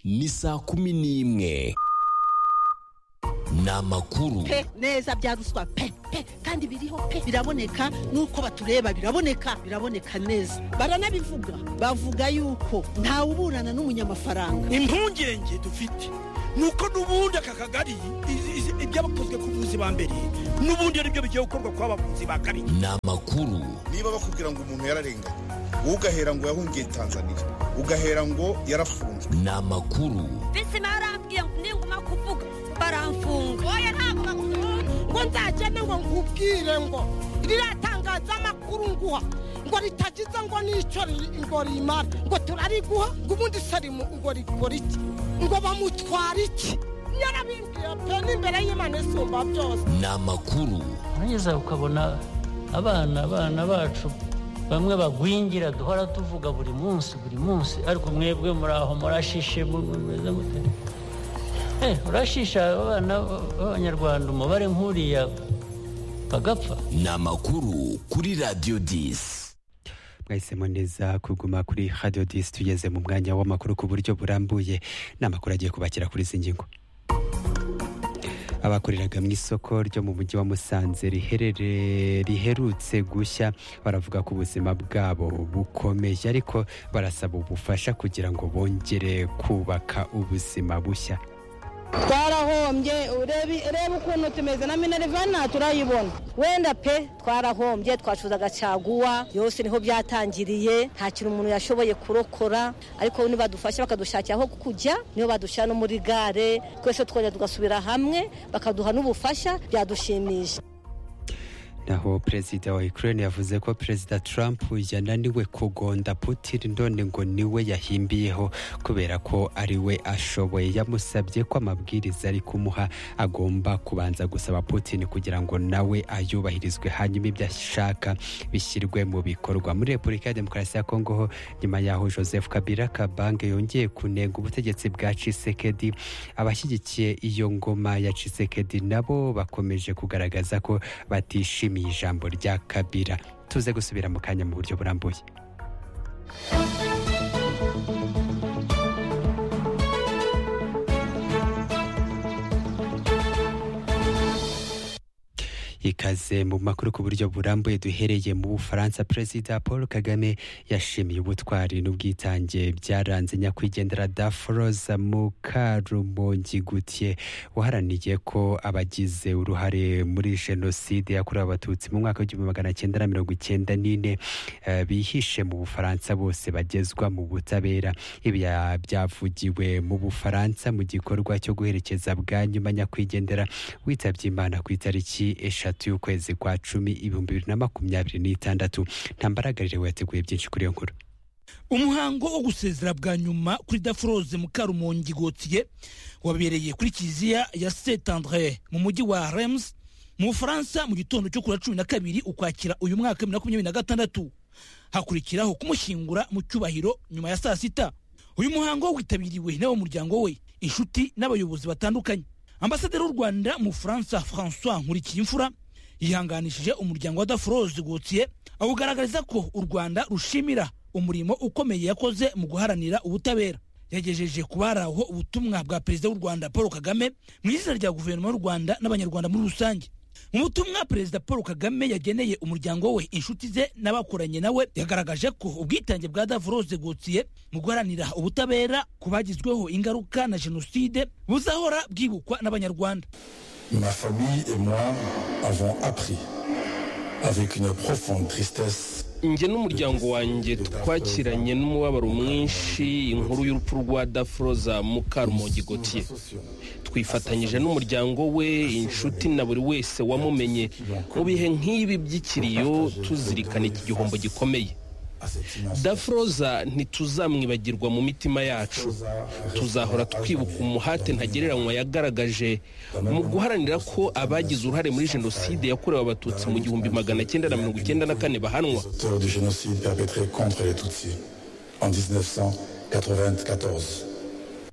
ni saa kumi n'imwe ni amakuru pe neza bya ruswa pe pe kandi biriho pe biraboneka nuko batureba biraboneka biraboneka neza baranabivuga bavuga yuko ntawuburana n'umunyamafaranga impungenge dufite ni uko n'ubundi aka kagari i- i- ibyabakozwe ku buzi ba mbere n'ubundi ari byo bigiye gukorwa ku bavuzi ba kabiri ni amakuru niba bakubwira ngo umuntu yararenganye wowe ugahera ngo yahungiye tanzania ugahera ngo yarafunzwe ni amakuru bisi barambwiye ngo ninguma kuvuga baramfunga oya ntabwo bakunda ngo nzagende ngo nkubwire ngo ririya tangazamakuru nguha ngo ritagize ngo n'icyo riri- ngo rimara ngo turariguha ngo ubundi se rimu- ngo rikora iki ngo bamutwara iki yarabimbwiye pe n'imbere y'imana isumba byose ni amakuru urangeza ukabona abana abana bacu bamwe bagwingira duhora tuvuga buri munsi buri munsi ariko mwebwe muri aho murashishe mu- mu- mumeze mute Eh, urashisha abana b'abanyarwanda umubare nk'uriya bagapfa ni amakuru kuri radiyo disi mwahisemo neza kuguma kuri radiyo disi tugeze mu mwanya w'amakuru ku buryo burambuye ni amakuru agiye kubakira kuri izi ngingo abakoreraga mu isoko ryo mu mujyi wa musanze riherere riherutse gushya baravuga ko ubuzima bwabo bukomeje ariko barasaba ubufasha kugira ngo bongere kubaka ubuzima bushya twarahombye urebe urebe ukuntu tumeze na minerivana turayibona wenda pe twarahombye twacuruzaga caguwa yose niho byatangiriye nta kintu umuntu yashoboye kurokora ariko nibadufasha bakadushakira aho kujya niho badushyira no muri gare twese twongera tugasubira hamwe bakaduha n'ubufasha byadushimisha naho perezida wa Ukraine yavuze ko perezida Trump yananiwe kugonda Putin none ngo niwe yahimbiyeho kubera ko ari we ashoboye yamusabye ko amabwiriza ari kumuha agomba kubanza gusaba Putin kugira ngo nawe ayubahirizwe hanyuma ibyo ashaka bishyirwe mu bikorwa muri Repubulika ya Demokarasi ya Kongo ho nyuma yaho Joseph Kabila Kabange yongeye kunenga ubutegetsi bwa Tshisekedi abashyigikiye iyo ngoma ya Tshisekedi nabo bakomeje kugaragaza ko batishimiye ijambo rya kabira tuze gusubira mu kanya mu buryo burambuye ikaze mu makuru ku buryo burambuye duhereye mu bufaransa perezida paul kagame yashimiye ubutwari n'ubwitange byaranze nyakwigendera daforoza mukarumongi gutiye waharaniye ko abagize uruhare muri jenoside yakorewe abatutsi mu mwaka w'igihumbi magana cyenda na mirongo icyenda n'ine eh, bihishe mu bufaransa bose bagezwa mu butabera ibi ya- byavugiwe mu bufaransa mu gikorwa cyo guherekeza bwa nyuma nyakwigendera witabye imana ku itariki eshatu y'ukwezi kwa cumi ibihumbi bibiri na makumyabiri n'itandatu ntambaragare yateguye byinshi kuri iyo nkuru umuhango wo gusezera bwa nyuma kuri daforoze mukarumongi gotiye wabereye kuri kiliziya ya saint andre mu mujyi wa rems mu bufaransa mu gitondo cyo kuri cumi na kabiri ukwakira uyu mwaka bibiri na makumyabiri na gatandatu hakurikiraho kumushyingura mu cyubahiro nyuma ya saa sita uyu muhango witabiriwe n'abamuryango we inshuti n'abayobozi batandukanye ambasaderi w'u rwanda mu bufaransa francois nkurikiyimfura yihanganishije umuryango wa daforoze gotiye awugaragariza ko u rwanda rushimira umurimo ukomeye yakoze mu guharanira ubutabera yagejeje ku bari aho ubutumwa bwa perezida w'u rwanda paul kagame mu izina rya guverinoma y'u rwanda n'abanyarwanda muri rusange mu butumwa perezida paul kagame yageneye umuryango we inshuti ze n'abakoranye nawe yagaragaje ko ubwitange bwa davoroze gotiye mu guharanira ubutabera ku bagizweho ingaruka na jenoside buzahora bwibukwa n'abanyarwanda Ma famille et moi avons appris, avec une profonde tristesse, njye n'umuryango wanjye twakiranye n'umubabaro mwinshi inkuru y'urupfu rwa dafroza mukarumongi gotiye twifatanyije n'umuryango we inshuti na buri wese wamumenye mu bihe nk'ibi by'ikiriyo tuzirikana iki gihombo gikomeye à cette image. dafroza ntituzamwibagirwa mu mitima yacu tuzahora twibuka umuhate ntagereranywa yagaragaje mu guharanira ko abagize uruhare muri jenoside yakorewe abatutsi mu gihumbi magana cyenda na mirongo icyenda na kane bahanwa Auteur du génocide perpétré contre les Tutsis en 1994.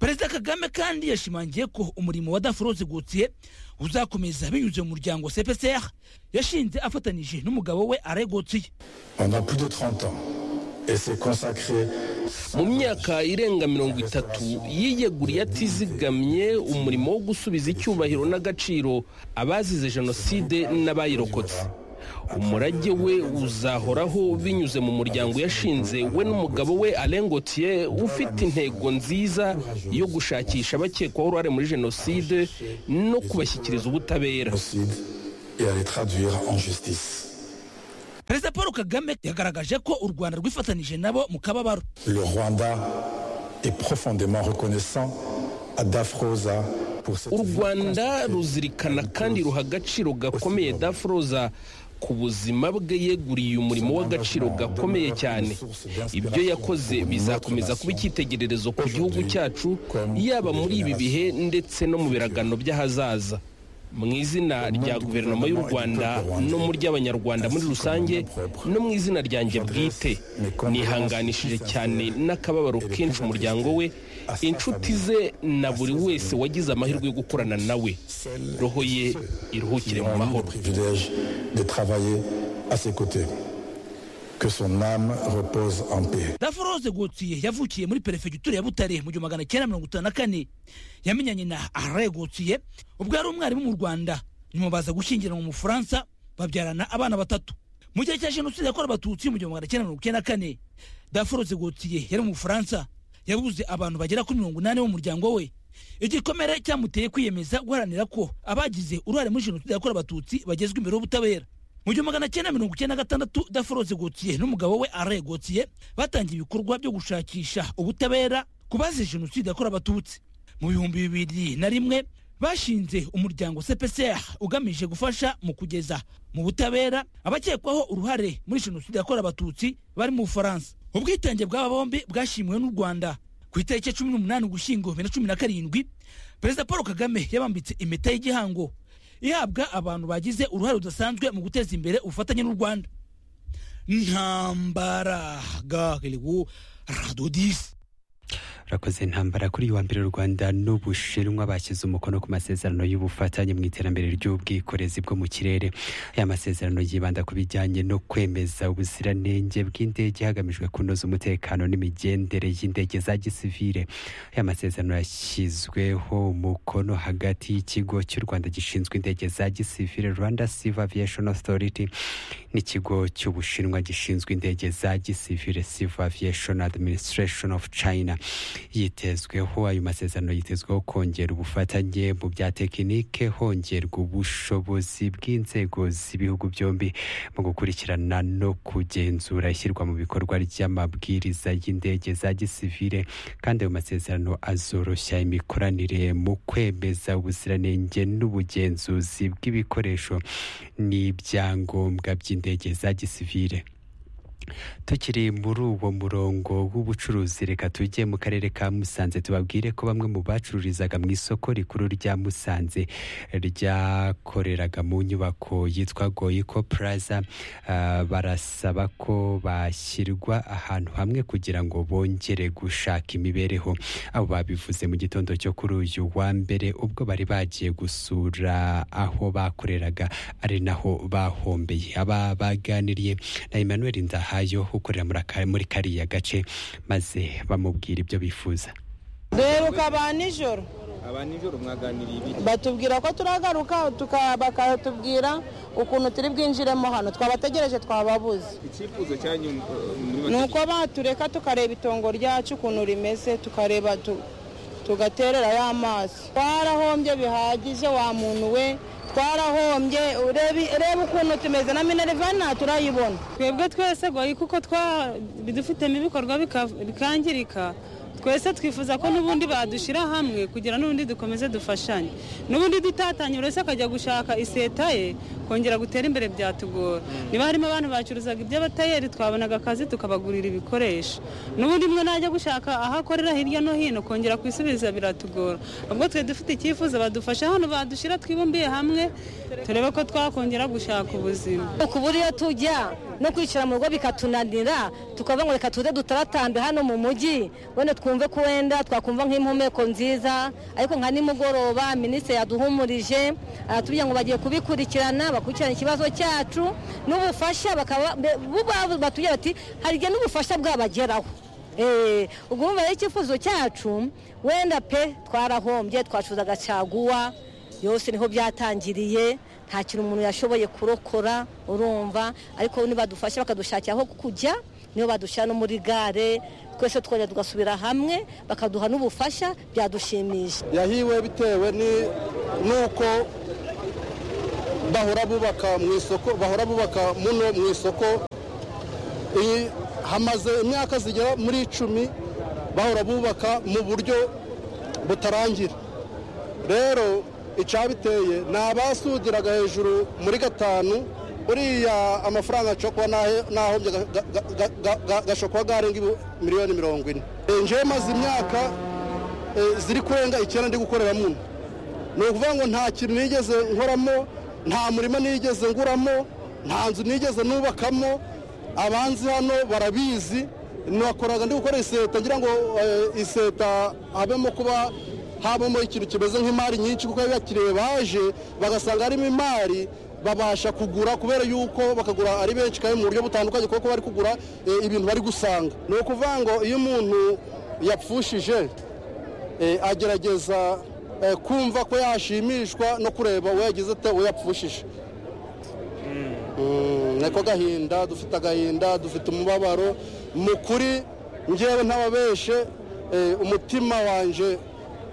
perezida kagame kandi yashimangiye ko umurimo wa daforoze gotiye uzakomeza binyuze mu muryango cpcr yashinze afatanyije n'umugabo we are gotiye Pendant plus de 30 ans, et s'est consacré mu myaka irenga mirongo itatu yiyeguriye atizigamye umurimo wo gusubiza icyubahiro n'agaciro abazize jenoside n'abayirokotse umurage we uzahoraho binyuze mu muryango yashinze we n'umugabo we arengotiye ufite intego nziza yo gushakisha abakekwaho uruhare muri jenoside no kubashyikiriza ubutabera et à les traduire en justice. perezida paul kagame yagaragaje ko u rwanda rwifatanije nabo mu kababaro Le Rwanda est profondément reconnaissant à Dafrosa pour cette u vie rwanda construite ruzirikana kandi ruha agaciro gakomeye dafroza ku buzima bwe yeguriye umurimo w'agaciro gakomeye cyane ibyo yakoze bizakomeza kuba icyitegererezo ku gihugu cyacu yaba muri ibi bihe ndetse no mu biragano by'ahazaza mu izina rya guverinoma y'u rwanda no mu ry'abanyarwanda muri rusange no mu izina ryanjye bwite nihanganishije cyane n'akababaro kenshi umuryango we inshuti ze na buri wese wagize amahirwe yo gukorana nawe roho ye iruhukire mu qui ont eu le mahoro privilège de travailler à ses côtés. Que son âme repose en paix. daforoze gotiye yavukiye muri perefegitura ya butare mu gihumbi magana cyenda mirongo itanu na kane yamenyanye na are gotiye ubwo yari umwarimu mu rwanda nyuma baza gushyingiranwa mu bufaransa babyarana abana batatu mu gihe cya jenoside yakorewe abatutsi mu gihumbi magana cyenda mirongo icyenda na kane daforoze gotiye yari mu bufaransa yabuze abantu bagera kuri mirongo inani b'umuryango we igikomere cyamuteye kwiyemeza guharanira ko abagize uruhare muri jenoside yakorewe abatutsi bagezwa imbere y'ubutabera mu gihumbi magana cyenda mirongo icyenda na gatandatu daforoze gotiye n'umugabo we are gotiye batangiye ibikorwa byo gushakisha ubutabera ku bazize jenoside yakorewe abatutsi mu bihumbi bibiri na rimwe bashinze umuryango cpcr ugamije gufasha mu kugeza mu butabera abakekwaho uruhare muri jenoside yakorewe abatutsi bari mu bufaransa ubwitange bw'aba bombi bwashimiwe n'u rwanda ku itariki ya cumi n'umunani ugushyingo bibiri na cumi na karindwi perezida paul kagame yabambitse impeta y'igihango ihabwa abantu bagize uruhare rudasanzwe mu guteza imbere ubufatanye n'u rwanda ntambara gaheliwu radodisi rakoze intambara kuri uyu wa mbere u rwanda n'ubushinwa bashyize umukono ku masezerano y'ubufatanye mu iterambere ry'ubwikorezi bwo mu kirere aya masezerano yibanda ku bijyanye no kwemeza ubuziranenge bw'indege hagamijwe kunoza umutekano n'imigendere y'indege za gisivile aya masezerano yashyizweho umukono hagati y'ikigo cy'u rwanda gishinzwe indege za gisivile rwanda civil aviation authority n'ikigo cy'ubushinwa gishinzwe indege za gisivile civil aviation administration of china yitezweho ayo masezerano yitezweho kongera ubufatanye mu bya tekinike hongerwa ubushobozi bw'inzego z'ibihugu byombi mu gukurikirana no kugenzura ishyirwa mu bikorwa ry'amabwiriza y'indege za gisivile kandi ayo masezerano azoroshya imikoranire mu kwemeza ubuziranenge n'ubugenzuzi bw'ibikoresho n'ibyangombwa by'indege za gisivile tukiri muri uwo murongo w'ubucuruzi reka tujye mu karere ka musanze tubabwire ko bamwe mu bacururizaga mu isoko rikuru rya musanze ryakoreraga mu nyubako yitwa goyiko puraza ah, barasaba ko bashyirwa ahantu hamwe kugira ngo bongere gushaka imibereho abo babivuze mu gitondo cyo kuri uyu wa mbere ubwo bari bagiye gusura aho bakoreraga ari naho bahombeye aba baganiriye na Emmanuel Ndahayo ukorera muri aka- muri kariya gace maze bamubwira ibyo bifuza duheruka ba nijoro aba nijoro mwaganiriye ibiki batubwira ko turagaruka tuka- bakatubwira ukuntu turi bwinjiremo hano twabategereje twababuze icyifuzo cyanyu eh, muri ni make uko batureka tukareba itongo ryacu ukuntu rimeze tukareba tu- tugatererayo amaso twarahombye bihagije wa muntu we twarahombye urebe urebe ukuntu tumeze na minerivana turayibona twebwe twese goyi kuko twa bidufitemo ibikorwa bika- bikangirika twese twifuza ko n'ubundi badushyira hamwe kugira n'ubundi dukomeze dufashanye n'ubundi dutatanye uretse akajya gushaka iseta ye kongera gutera imbere byatugora niba harimo abantu bacuruzaga iby'abatayeri twabonaga akazi tukabagurira ibikoresho n'ubundi mwe najya gushaka aho akorera hirya no hino kongera kwisubiza biratugora ubwo twe dufite icyifuzo badufasha hano badushyira twibumbiye hamwe turebe ko twakongera gushaka ubuzima kubura iyo tujya no kwicara mu rugo bikatunanira tukavuga ngo reka tuze dutaratambe hano mu mujyi wenda twumve ko wenda twakumva nk'impumeko nziza ariko nka nimugoroba minisitiri yaduhumurije aratubwira ngo bagiye kubikurikirana bakurikirana ikibazo cyacu n'ubufasha bakaba be- bo ubwabo batubwira bati hari igihe n'ubufasha bwabageraho ubwo wumva rero icyifuzo cyacu wenda pe twarahombye twashuzaga caguwa yose niho byatangiriye nta kintu umuntu yashoboye kurokora urumva ariko nibadufasha bakadushakira aho kujya niyo badushyira no muri gare twese twongera tugasubira hamwe bakaduha n'ubufasha byadushimisha yahiwe bitewe ni- n'uko bahora bubaka mu isoko bahora bubaka muno mu isoko iyi- hamaze imyaka zigera muri icumi bahora bubaka mu buryo butarangira rero icyabiteye ni abasudiraga hejuru muri gatanu uriya amafaranga ashobora kuba nahe- nahombye ga- ga- ga- ga- ga- ga- gashobora kuba garenga ibu- miliyoni mirongo ine Eh, njyewe maze imyaka eh, ziri kurenga icyenda ndi gukorera muno ni ukuvuga ngo nta kintu nigeze nkoramo nta murima nigeze nguramo nta nzu nigeze nubakamo abanzi hano barabizi nakoraga ndi gukora iseta ngira ngo eh, iseta habemo kuba habamo ikintu kimeze nk'imari nyinshi kuko abakiriya baje bagasanga harimo imari babasha kugura kubera yuko bakagura ari benshi kandi mu buryo butandukanye kuko bari kugura eh, ibintu bari gusanga ni ukuvuga ngo iyo umuntu yapfushije eh, agerageza eh, kumva ko yashimishwa no kureba uwo yagize ate uwo yapfushije Mm, niko gahinda dufite agahinda dufite umubabaro mu kuri ngewe ntababeshe eh, umutima wanjye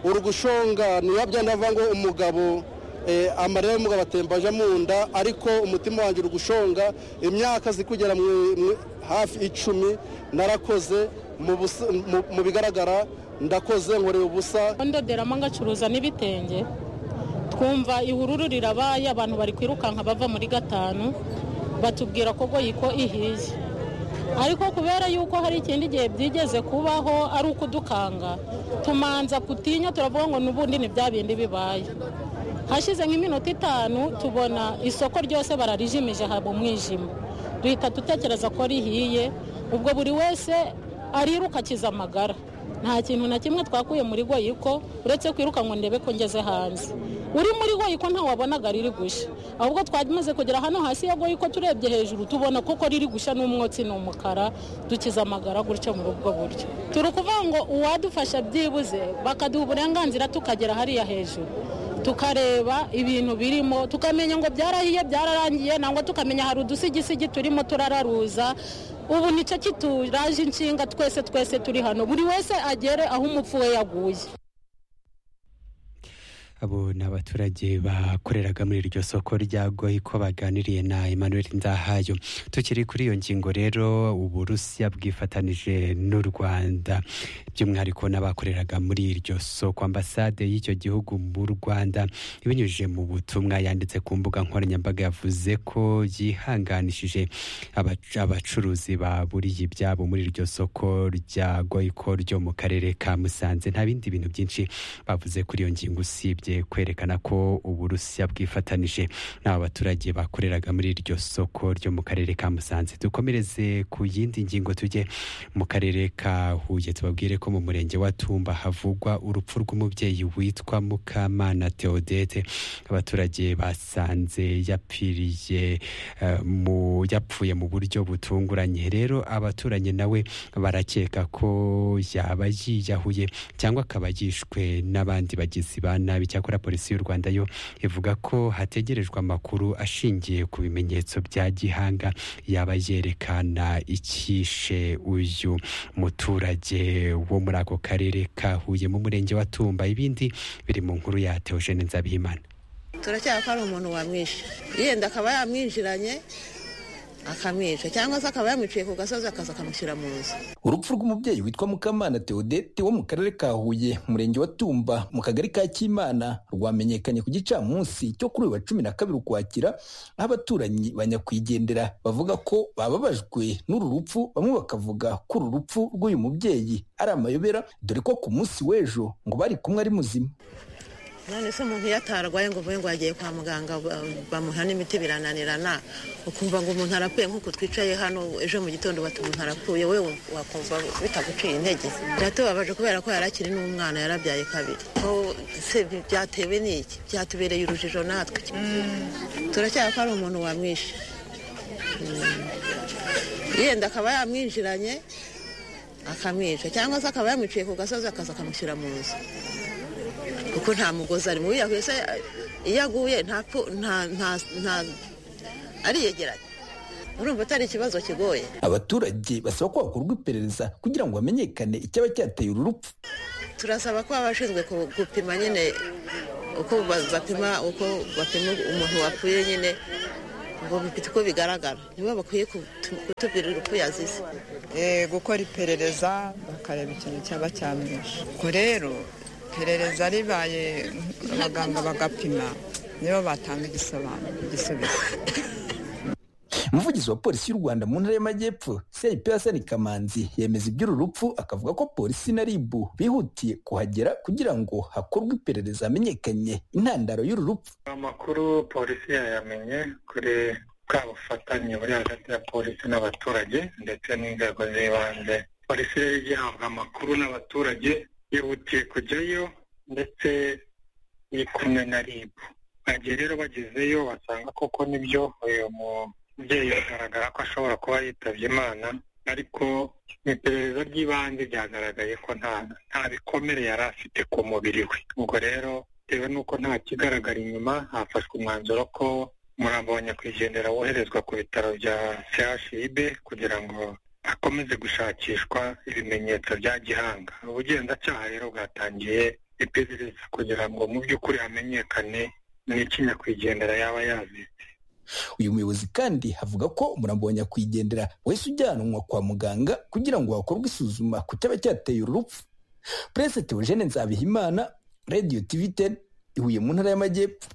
uri gushonga niba byanava ngo umugabo eh, amarira y'umugabo atembaje mu nda ariko umutima wanjye uri gushonga imyaka ziri kugera mu- mu- hafi icumi narakoze mu busa- mu- mu bigaragara ndakoze nkoreye ubusa ndoderamo ngacuruza n'ibitenge twumva ihururu rirabaye abantu bari kwirukanka bava muri gatanu batubwira ko goyiko ihiye ariko kubera yuko hari ikindi gihe byigeze kubaho ari ukudukanga tumanza kutinya turavuga ngo n'ubundi ni bya bindi bibaye hashize nk'iminota itanu tubona isoko ryose bararijimije haba umwijima duhita dutekereza ko rihiye ubwo buri wese ariruka akiza amagara nta kintu na kimwe twakuye muri goyiko uretse kwiruka ngo ndebe ko ngeze hanze uri muri goyiko ntawabonaga riri gushya ahubwo twamaze kugera hano hasi ya goyiko turebye hejuru tubona koko riri gushya n'umwotsi ni umukara dukiza amagara gutya muri ubwo buryo turi kuvuga ngo uwadufasha byibuze bakaduha uburenganzira tukagera hariya hejuru tukareba ibintu birimo tukamenya ngo byarahiye byararangiye nangwa tukamenya hari udusigisigi turimo turararuza ubu nicyo kituraje inshinga twese twese turi hano buri wese agere aho umupfu we yaguye abo ni abaturage bakoreraga muri iryo soko rya goyiko baganiriye na emmanuel ndahayo tukiri kuri iyo ngingo rero uburusiya bwifatanije n'u rwanda by'umwihariko n'abakoreraga muri iryo soko ambasade y'icyo gihugu mu rwanda ibinyujije mu butumwa yanditse ku mbuga nkoranyambaga yavuze ko yihanganishije abac- abacuruzi baburiye ibyabo muri iryo soko rya goyiko ryo mu karere ka musanze nta bindi bintu byinshi bavuze kuri iyo ngingo usibye kwerekana ko uburusiya bwifatanije n'aba baturage bakoreraga muri iryo soko ryo mu karere ka musanze dukomereze ku yindi ngingo tujye mu karere ka huye tubabwire ko mu murenge wa tumba havugwa urupfu rw'umubyeyi witwa mukamana theodete abaturage basanze yapfiriye eh, mu yapfuye mu buryo butunguranye rero abaturanyi nawe barakeka ko yaba yiyahuye cyangwa akaba yishwe n'abandi bagizi ba nabi cyakora polisi y'u rwanda yo ivuga ko hategerejwe amakuru ashingiye ku bimenyetso bya gihanga yaba yerekana icyishe uyu muturage wo muri ako karere ka huye mu murenge wa tumba ibindi biri mu nkuru ya teogene nzabihimana turacyaba ko ari umuntu wamwishe yenda akaba yamwinjiranye akamwica cyangwa se akaba yamwiciye ku gasozi akaza akamushyira mu nzu urupfu rw'umubyeyi witwa mukamana theodete wo mu karere ka huye umurenge wa tumba mu kagari ka kimana rwamenyekanye ku gicamunsi cyo kuri uyu wa cumi na kabiri ukwakira aho abaturanyi ba nyakwigendera bavuga ko bababajwe n'uru rupfu bamwe bakavuga ko uru rupfu rw'uyu mubyeyi ari amayobera dore ko ku munsi w'ejo ngo bari kumwe ari muzima none se umuntu iyo atarwaye ngo uvuge ngo yagiye kwa muganga ba- bamuha n'imiti birananirana ukumva ngo umuntu arapfuye nk'uko twicaye hano ejo mu gitondo bati umuntu arapfuye we wakumva bitaguciye intege biratubabaje kubera ko yari akiri n'umwana yarabyaye kabiri ko se byatewe n'iki byatubereye urujijo natwe turacyaba ko ari umuntu wamwishe Mm. yenda akaba yamwinjiranye akamwica cyangwa se akaba yamwiciye ku gasozi akaza akamushyira mu nzu kuko nta mugozi ari mubi yahuye se iyo aguye ntapfu nta nta nta ariyegeranye urumva atari ikibazo kigoye abaturage basaba ko hakorwa iperereza kugira ngo hamenyekane icyaba cyateye uru rupfu turasaba ko abashinzwe ku- gupima nyine uko ba- bapima uko bapima umuntu wapfuye nyine ngo bifite uko bigaragara nibo bakwiye kutu- kutubwira urupfu yazize Eh, gukora iperereza bakareba ikintu cyaba cyamwishe ubwo rero iperereza ribaye abaganga bagapima nibo batanga igisobanuro igisubizo umuvugizi wa polisi y'u rwanda mu ntara y'amajyepfo cip hasani kamanzi yemeza iby'uru rupfu akavuga ko polisi na ribu bihutiye kuhagera kugira ngo hakorwe iperereza hamenyekanye intandaro y'uru rupfu amakuru polisi yayamenye kuri bwa bufatanye buri hagati ya polisi n'abaturage ndetse n'inzego z'ibanze polisi yari igihabwa amakuru n'abaturage yihutiye kujyayo ndetse iri kumwe na rib bagiye rero bagezeyo basanga koko nibyo uyu mubyeyi bigaragara ko ashobora kuba yitabye imana ariko mu iperereza ry'ibanze ryagaragaye ko nta nta bikomere yari afite ku mubiri we ubwo rero bitewe n'uko nta kigaragara inyuma hafashwe umwanzuro ko umurambo wa nyakwigendera woherezwa ku bitaro bya chib kugira ngo akomeze gushakishwa ibimenyetso bya gihanga ubugenzacyaha rero bwatangiye iperereza kugira ngo mu by'ukuri hamenyekane n'iki nyakwigendera yaba yazi uyu muyobozi kandi avuga ko umurambo wa nyakwigendera wahise ujyanwa kwa muganga kugira ngo hakorwe isuzuma ku cyaba cyateye uru rupfu purese teogene nzabihimana radiyo tiviteri ihuye mu ntara y'amajyepfo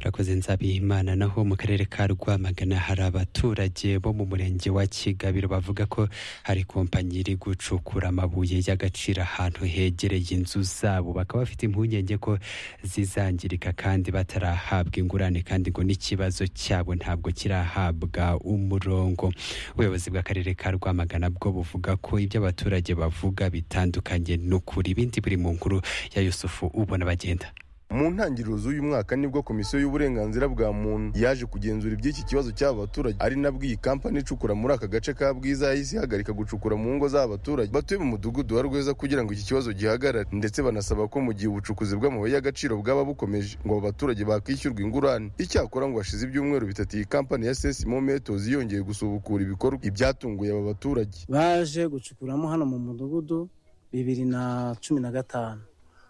urakoze nzabihimana naho mu karere ka rwamagana hari abaturage bo mu murenge wa kigabiro bavuga ko hari kompanyi iri gucukura amabuye y'agaciro ahantu hegereye inzu zabo bakaba bafite impungenge ko zizangirika kandi batarahabwa ingurane kandi ngo n'ikibazo cyabo ntabwo kirahabwa umurongo ubuyobozi bw'akarere ka rwamagana bwo buvuga ko ibyo abaturage bavuga bitandukanye n'ukuri ibindi biri mu nkuru ya yusufu ubona bagenda mu ntangiriro z'uyu mwaka nibwo komisiyo y'uburenganzira bwa muntu yaje kugenzura iby'iki kibazo cy'aba baturage ari nabwo iyi kampani icukura muri aka gace ka bwiza yahise ihagarika gucukura mu ngo z'abaturage batuye mu mudugudu wa rweza kugira ngo iki kibazo gihagarare ndetse banasaba ko mu gihe ubucukuzi bw'amabuye y'agaciro bwaba bukomeje ngo abo baturage bakwishyurwa ingurane icyakora ngo hashize ibyumweru bitatu iyi kampani ya sesi mometos yongeye gusubukura ibikorwa ibyatunguye aba baturage baje gucukuramo hano mu mudugudu bibiri na cumi na gatanu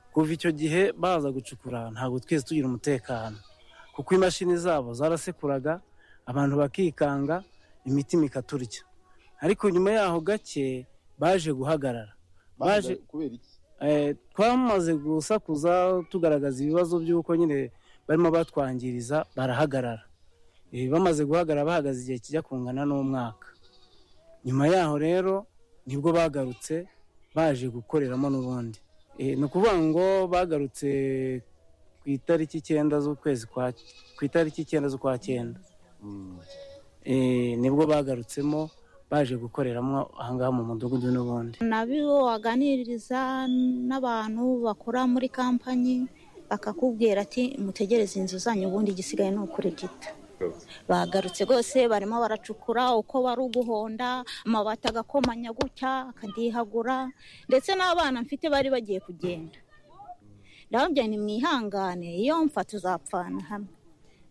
kuva icyo gihe baza gucukura ntabwo twese tugira umutekano kuko imashini zabo zarasekuraga abantu bakikanga imitima ikaturya ariko nyuma yaho gake baje guhagarara baje kubera iki Eh, twamaze gusakuza tugaragaza ibibazo by'uko nyine barimo batwangiriza barahagarara Eh, bamaze guhagarara bahagaze igihe kijya kungana n'umwaka nyuma yaho rero nibwo bagarutse baje gukoreramo n'ubundi Eh, ni ukuvuga ngo bagarutse ku itariki icyenda z'ukwezi kwa ku itariki icyenda z'ukwa cyenda Eh, nibwo bagarutsemo baje gukoreramo ahangaha mu mudugudu n'ubundi nabo waganiriza n'abantu bakora muri kampanyi bakakubwira ati mutegereze inzu zanyu ubundi igisigaye ni ukuri gito bagarutse rwose barimo baracukura uko bari uguhonda amabati agakomanya gutya akadihagura ndetse n'abana mfite bari bagiye kugenda ndababwira ni mwihangane iyo mfa tuzapfana hamwe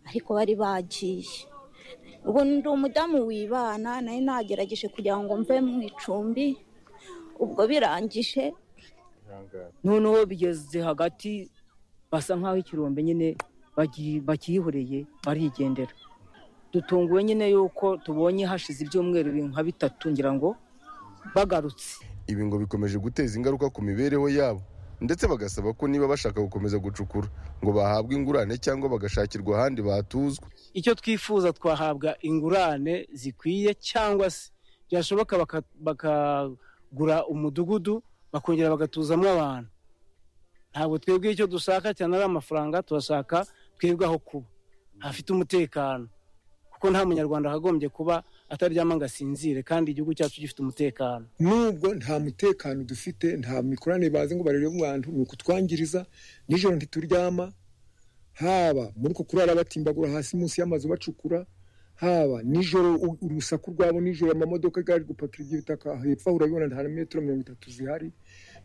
ariko bari bagiye ubu ndi umudamu wibana nayo nagerageje kugira ngo mve mu icumbi ubwo birangije noneho bigeze hagati basa nk'aho ikirombe nyine bagi- bakiyihoreye barigendera dutunguwe nyine yuko tubonye hashize ibyumweru biri nka bitatu ngira ngo bagarutse ibi ngo bikomeje guteza ingaruka ku mibereho yabo ndetse bagasaba ko niba bashaka gukomeza gucukura ngo bahabwe ingurane cyangwa bagashakirwa ahandi batuzwa icyo twifuza twahabwa ingurane zikwiye cyangwa se byashoboka baka- bakagura umudugudu bakongera bagatuzamo abantu ntabwo twebwe icyo dushaka cyane ari amafaranga turashaka twebwe aho kuba hafite umutekano kuko nta munyarwanda wakagombye kuba ataryama ngo asinzire kandi igihugu cyacu gifite umutekano nubwo nta mutekano dufite nta mikoranire bazi ngo barebe mu bantu ni ukutwangiriza nijoro ntituryama haba muri uko kurara batimbagura hasi munsi y'amazu bacukura haba nijoro u- urusaku rwabo nijoro amamodoka gari gupakira ibyo bitaka hepfo aho urabibona nta na metero mirongo itatu zihari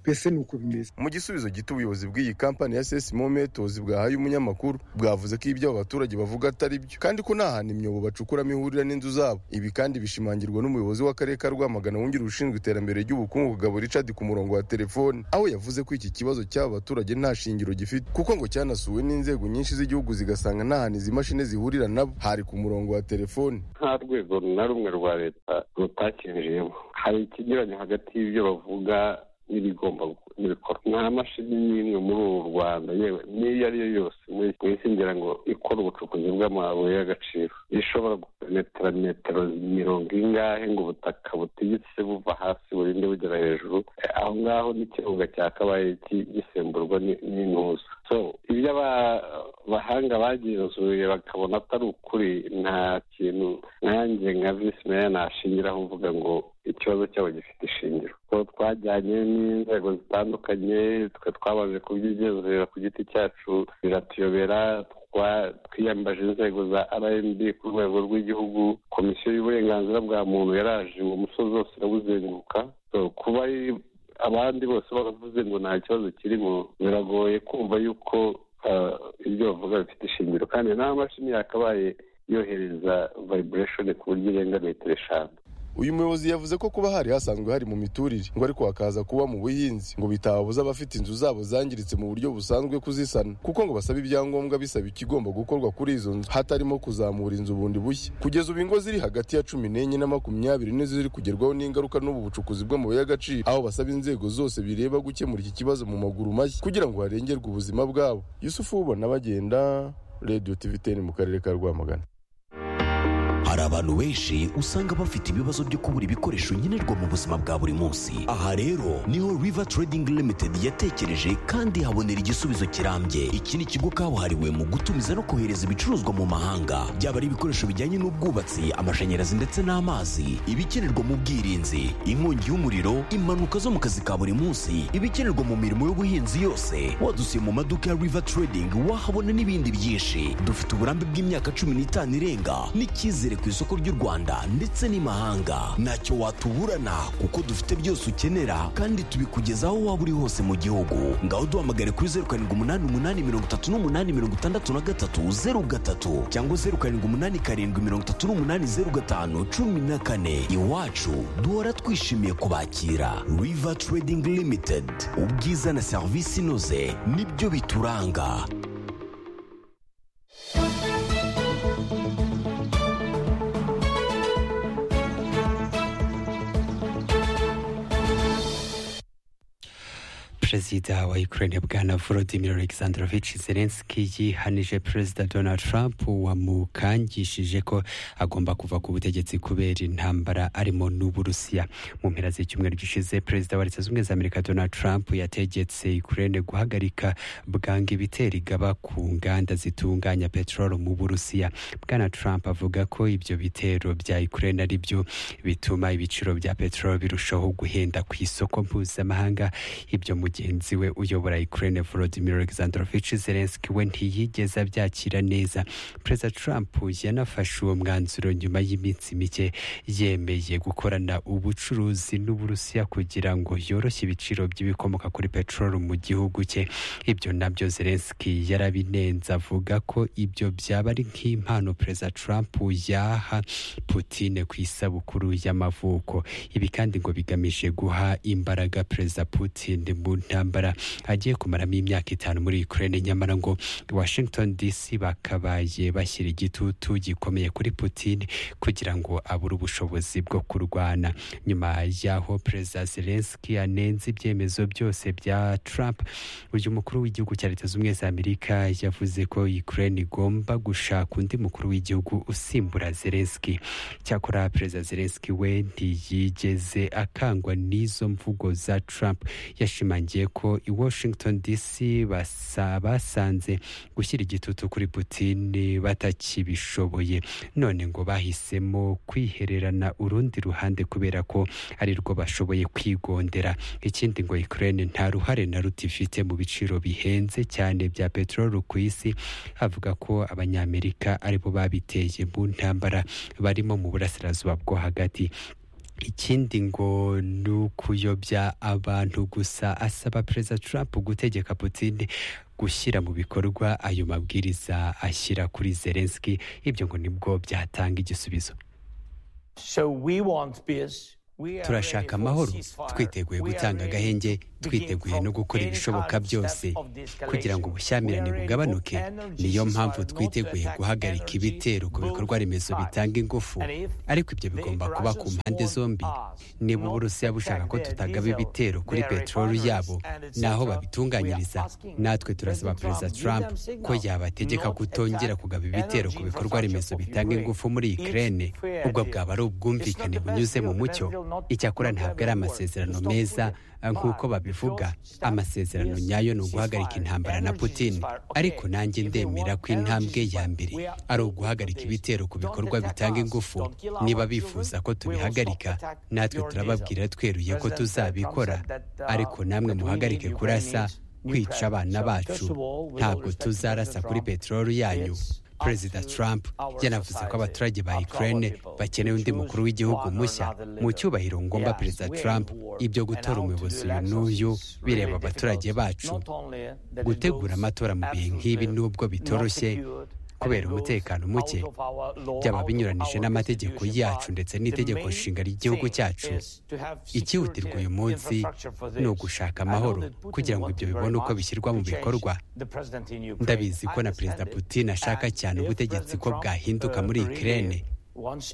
mbese ni uko bimeze mu gisubizo gito ubuyobozi bw'iyi kampani ya sesi mometozi bwahaye umunyamakuru bwavuze ko ibyo abo baturage bavuga atari byo kandi ko nta hantu imyobo bacukuramo ihurira n'inzu zabo ibi kandi bishimangirwa n'umuyobozi w'akarere ka rwamagana wungirije ushinzwe iterambere ry'ubukungu kugabo richard ku murongo wa telefoni aho yavuze ko iki kibazo cy'aba baturage nta shingiro gifite kuko ngo cyanasuwe n'inzego nyinshi z'igihugu zigasanga nta hantu izi mashini zihurira nabo hari ku murongo wa telefoni nta rwego na rumwe rwa leta rutakibijemo hari ikinyuranyo hagati y'ibyo bavuga n'ibigomba gu- n'ibikorwa nta mashini n'imwe muri uru rwanda yewe n'iyo ari yo yose muri mu isi ngira ngo ikora ubucukuzi bw'amabuye y'agaciro ishobora gupenetra metero mirongo ingahe ngo ubutaka butigitse buva hasi burinde bugera hejuru Eh, aho ngaho n'ikirunga cyakabaye ki- gisemburwa ni- n'intuza so ibyo aba- abahanga bagenzuye bakabona atari ukuri nta kintu nanjye nka visi meya nashingiraho mvuga ngo ikibazo cyabo gifite ishingiro ko twajyanye n'inzego zitandukanye twe twabaje kubyigenzurira ku giti cyacu biratuyobera twa- twiyambaje inzego za rmb ku rwego rw'igihugu komisiyo y'uburenganzira bwa muntu yaraje uwo musozi wose irawuzenguruka So, kuba ari- abandi bose baravuze ngo nta kibazo kirimo biragoye kumva yuko ah, ibyo bavuga bifite ishingiro kandi nta mashini yakabaye yohereza vibration ku buryo irenga metero eshanu uyu muyobozi yavuze ko kuba hari hasanzwe hari mu miturire ngo ariko hakaza kuba mu buhinzi ngo bitababuza abafite inzu zabo zangiritse mu buryo busanzwe kuzisana kuko ngo basaba ibyangombwa bisaba ikigomba gukorwa kuri izo nzu hatarimo kuzamura inzu bundi bushya kugeza ubu ingo ziri hagati ya cumi n'enye na makumyabiri nizo ziri kugerwaho n'ingaruka n'ubu bucukuzi bw'amabuye y'agaciro aho basaba inzego zose bireba gukemura iki kibazo mu maguru mashya kugira ngo harengerwe ubuzima bwabo yusufu ubona bagenda radiyo tiviteni mu karere ka rwamagana hari abantu benshi usanga bafite ibibazo byo kubura ibikoresho nkenerwa mu buzima bwa buri munsi aha rero niho river trading limited yatekereje kandi habonera igisubizo kirambye iki ni ikigo kabuhariwe mu gutumiza no kohereza ibicuruzwa mu mahanga byaba ari ibikoresho bijyanye n'ubwubatsi amashanyarazi ndetse n'amazi ibikenerwa mu bwirinzi inkongi y'umuriro impanuka zo mu kazi ka buri munsi ibikenerwa mu mirimo y'ubuhinzi yose wadusiye mu maduka ya river trading wahabona n'ibindi byinshi dufite uburambe bw'imyaka cumi n'itanu irenga n'icyizere ku isoko ry'u rwanda ndetse n'imahanga ntacyo watuburana kuko dufite byose ukenera kandi tubikugeza aho waba uri hose mu gihugu ngaho duhamagare kuri zeru karindwi umunani umunani mirongo itatu n'umunani mirongo itandatu na gatatu zeru gatatu cyangwa zeru karindwi umunani karindwi mirongo itatu n'umunani zeru gatanu cumi na kane iwacu duhora twishimiye kubakira river trading limited ubwiza na serivisi inoze nibyo bituranga perezida wa ukraine bwana volodymyr alexandrovich zelensky yihanije perezida donald trump wamukangishije ko agomba kuva ku butegetsi kubera intambara arimo n'uburusiya mu mpera z'icyumweru gishize perezida wa leta zunze ubumwe za amerika donald trump yategetse ukraine guhagarika bwangu ibitera igaba ku nganda zitunganya peteroli mu burusiya bwana trump avuga ko ibyo bitero bya ukraine ari byo bituma ibiciro bya peteroli birushaho guhenda ku isoko mpuzamahanga ibyo mugenzi we uyobora Ukraine Volodymyr Alexandrovich Zelensky we ntiyigeze abyakira neza Perezida Trump yanafashe uwo mwanzuro nyuma y'iminsi mike yemeye gukorana ubucuruzi n'Uburusiya kugira ngo yoroshye ibiciro by'ibikomoka kuri peteroli mu gihugu cye ibyo nabyo Zelensky yarabinenze avuga ko ibyo byaba ari nk'impano Perezida Trump yaha Putin ku isabukuru y'amavuko ibi kandi ngo bigamije guha imbaraga Perezida Putin mu ntambara agiye kumaramo imyaka itanu muri Ukraine nyamara ngo Washington DC bakabaye bashyira igitutu gikomeye kuri Putin kugira ngo abure ubushobozi bwo kurwana nyuma y'aho Perezida Zelensky anenze ibyemezo byose bya Trump uyu mukuru w'igihugu cya Leta Zunze Ubumwe za Amerika yavuze ko Ukraine igomba gushaka undi mukuru w'igihugu usimbura Zelensky cyakora Perezida Zelensky we ntiyigeze akangwa n'izo mvugo za Trump yashimangiye yongeye ko i washington dc basa- basanze gushyira igitutu kuri putini batakibishoboye none ngo bahisemo kwihererana urundi ruhande kubera ko ari rwo bashoboye kwigondera ikindi ngo ukraine nta ruhare na ruto ifite mu biciro bihenze cyane bya peteroli ku isi avuga ko abanyamerika aribo babiteye mu ntambara barimo mu burasirazuba bwo hagati ikindi ngo ni ukuyobya abantu gusa asaba perezida trump gutegeka putin gushyira mu bikorwa ayo mabwiriza ashyira kuri zelenski ibyo ngo nibwo byatanga igisubizo turashaka amahoro twiteguye gutanga agahenge twiteguye no gukora ibishoboka byose kugira ngo ubushyamirane bugabanuke niyo mpamvu twiteguye guhagarika ibitero ku bikorwa remezo bitanga ingufu ariko ibyo bigomba kuba ku mpande zombi niba uburusiya bushaka ko tutagaba ibitero kuri peteroli yabo n'aho babitunganyiriza natwe turasaba perezida trump ko yabategeka kutongera kugaba ibitero ku bikorwa remezo bitanga ingufu muri ukraine ubwo bwaba ari ubwumvikane bunyuze mu mucyo icyakora ntabwo ari amasezerano meza nk'uko babivuga amasezerano nyayo ni uguhagarika intambara na putin ariko nanjye ndemera ko intambwe ya mbere ari uguhagarika ibitero ku bikorwa bitanga ingufu niba bifuza ko tubihagarika natwe turababwira tweruye ko tuzabikora ariko namwe muhagarike kurasa kwica abana bacu ntabwo tuzarasa kuri peteroli yanyu perezida trump yanavuze ko abaturage ba ukraine bakeneye undi mukuru w'igihugu mushya mu cyubahiro ngomba perezida trump ibyo gutora umuyobozi uyu n'uyu bireba abaturage bacu gutegura amatora mu bihe nk'ibi nubwo bitoroshye kubera umutekano muke byaba binyuranije n'amategeko yacu ndetse n'itegeko nshinga ry'igihugu cyacu ikihutirwa uyu munsi ni ugushaka amahoro kugira ngo ibyo bibone uko bishyirwa mu bikorwa ndabizi ko na perezida putin ashaka cyane ubutegetsi ko bwahinduka muri ukraine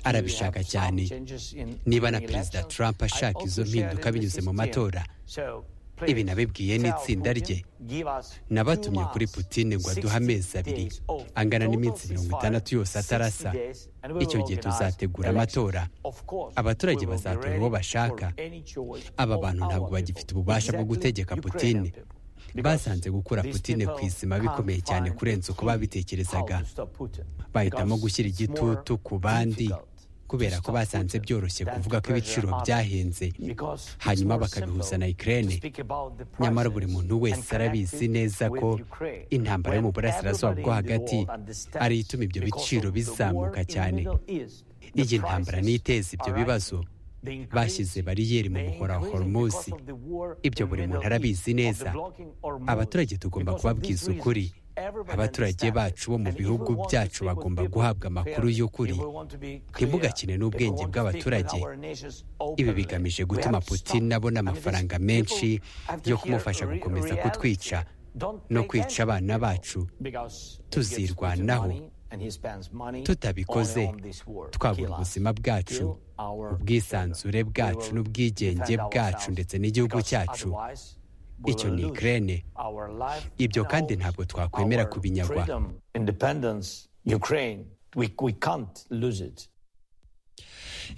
arabishaka cyane niba na perezida trump ashaka izo mpinduka binyuze mu matora ibi nabibwiye n'itsinda rye nabatumye kuri putine ngo aduhe amezi abiri angana n'iminsi mirongo itandatu yose atarasa icyo gihe tuzategura amatora abaturage bazatora uwo bashaka aba bantu ntabwo bagifite ububasha bwo gutegeka putine basanze gukura putine ku izima bikomeye cyane kurenza uko babitekerezaga bahitamo gushyira igitutu ku bandi kubera ko basanze byoroshye kuvuga ko ibiciro byahenze hanyuma bakabihuza na ikirere nyamara buri muntu wese arabizi neza ko intambara yo mu burasirazuba bwo hagati ari ituma ibyo biciro bizamuka cyane iyi ntambara niyo iteza ibyo bibazo bashyize bariyeri mu buhora horomuzi ibyo buri muntu arabizi neza abaturage tugomba kubabwiza ukuri abaturage bacu bo mu bihugu byacu bagomba guhabwa amakuru y'ukuri ntibugakine n'ubwenge bw'abaturage ibi bigamije gutuma putin abona amafaranga menshi yo kumufasha gukomeza kutwica no kwica abana bacu tuzirwanaho tutabikoze twabura ubuzima bwacu ubwisanzure bwacu n'ubwigenge bwacu ndetse n'igihugu cyacu icyo ni ikirere ibyo kandi ntabwo twakwemera kubinyagwa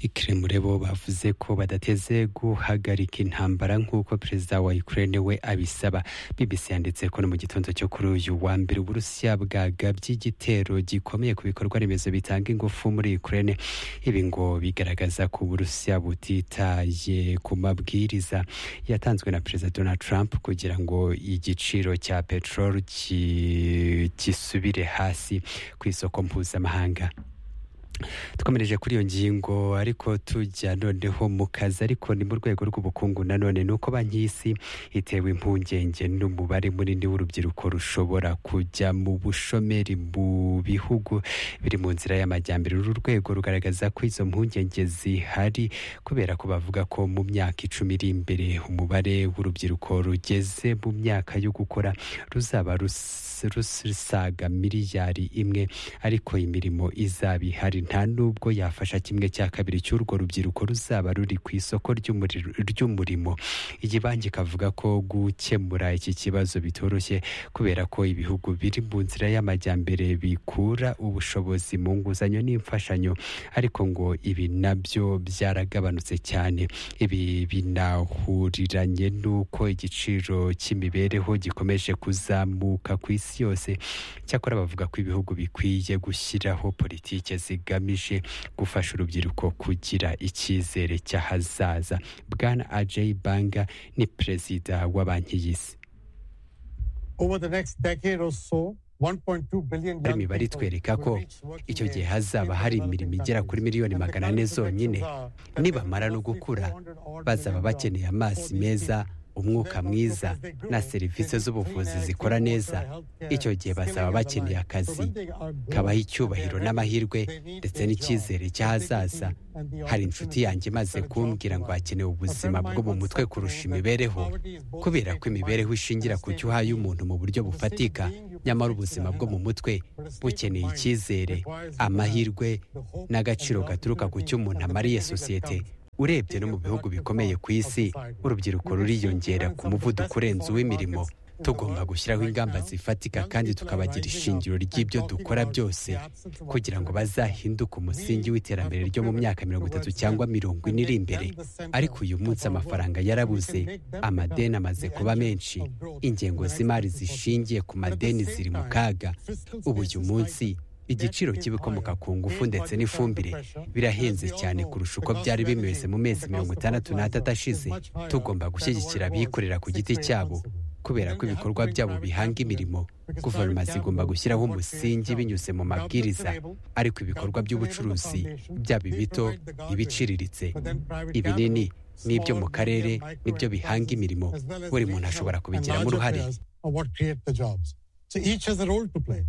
ikirere bo bavuze ko badateze guhagarika intambara nk'uko perezida wa ukraine we abisaba bbc yanditse ko no mu gitondo cyo kuri uyu wa mbere uburusiya bwagabye igitero gikomeye ku bikorwa remezo bitanga ingufu muri ukraine ibi ngo bigaragaza ko uburusiya butitaye ku mabwiriza yatanzwe na perezida donald trump kugira ngo igiciro cya peteroli ki- gisubire hasi ku isoko mpuzamahanga twamirije kuri iyo ngingo ariko tujya noneho mu kazi ariko ni mu rwego rw'ubukungu nanone ni uko banki y'isi itewe impungenge n'umubare munini w'urubyiruko rushobora kujya mu bushomeri mu bihugu biri mu nzira y'amajyambere uru rwego rugaragaza ko izo mpungenge zihari kubera ko bavuga ko mu myaka icumi iri imbere umubare w'urubyiruko rugeze mu myaka yo gukora ruzaba rus- rusaga miliyari imwe ariko imirimo izaba ihari nta nubwo yafasha kimwe cya kabiri cy'urwo rubyiruko ruzaba ruri ku isoko ry'umuriro- ry'umurimo iyi banki ikavuga ko gukemura iki kibazo bitoroshye kubera ko ibihugu biri mu nzira y'amajyambere bikura ubushobozi mu nguzanyo n'imfashanyo ariko ngo ibi nabyo byaragabanutse cyane ibi binahuriranye n'uko igiciro cy'imibereho gikomeje kuzamuka ku isi yose cyakora bavuga ko ibihugu bikwiye gushyiraho politike zigamije gufasha urubyiruko kugira icyizere cy'ahazaza bwana ajay banga ni perezida wa banki y'isi Over the next decade or so, 1.2 billion hari young imibare people itwereka ko icyo gihe hazaba hari imirimo igera kuri miliyoni magana ane zonyine nibamara no gukura bazaba bakeneye amazi meza umwuka mwiza na serivisi z'ubuvuzi zikora neza icyo gihe bazaba bakeneye akazi kabaha icyubahiro n'amahirwe ndetse n'icyizere cy'ahazaza hari inshuti yanjye imaze kumbwira ngo hakenewe ubuzima bwo mu mutwe kurusha imibereho kubera ko imibereho ishingira ku cyo uhaye umuntu mu buryo bufatika nyamara ubuzima bwo mu mutwe bukeneye icyizere amahirwe n'agaciro gaturuka ku cyo umuntu amariye sosiyete urebye no mu bihugu bikomeye ku isi urubyiruko ruriyongera ku muvuduko urenze uw'imirimo tugomba gushyiraho ingamba zifatika kandi tukabagira ishingiro ry'ibyo dukora byose kugira ngo bazahinduke umusingi w'iterambere ryo mu myaka mirongo itatu cyangwa mirongo ine iri imbere ariko uyu munsi amafaranga yarabuze amadeni amaze kuba menshi ingengo z'imari zishingiye ku madeni ziri mu kaga ubu uyu munsi igiciro cy'ibikomoka ku ngufu ndetse n'ifumbire birahenze cyane kurusha uko byari bimeze mu mezi mirongo itandatu n'atatu ashize tugomba gushyigikira abikorera ku giti cyabo kubera ko ibikorwa byabo bihanga imirimo guverinoma zigomba gushyiraho umusingi binyuze mu mabwiriza ariko ibikorwa by'ubucuruzi byaba ibito ibiciriritse ibinini n'ibyo mu karere nibyo bihanga imirimo buri muntu ashobora kubigiramo uruhare are what create the jobs. So each has a role to play.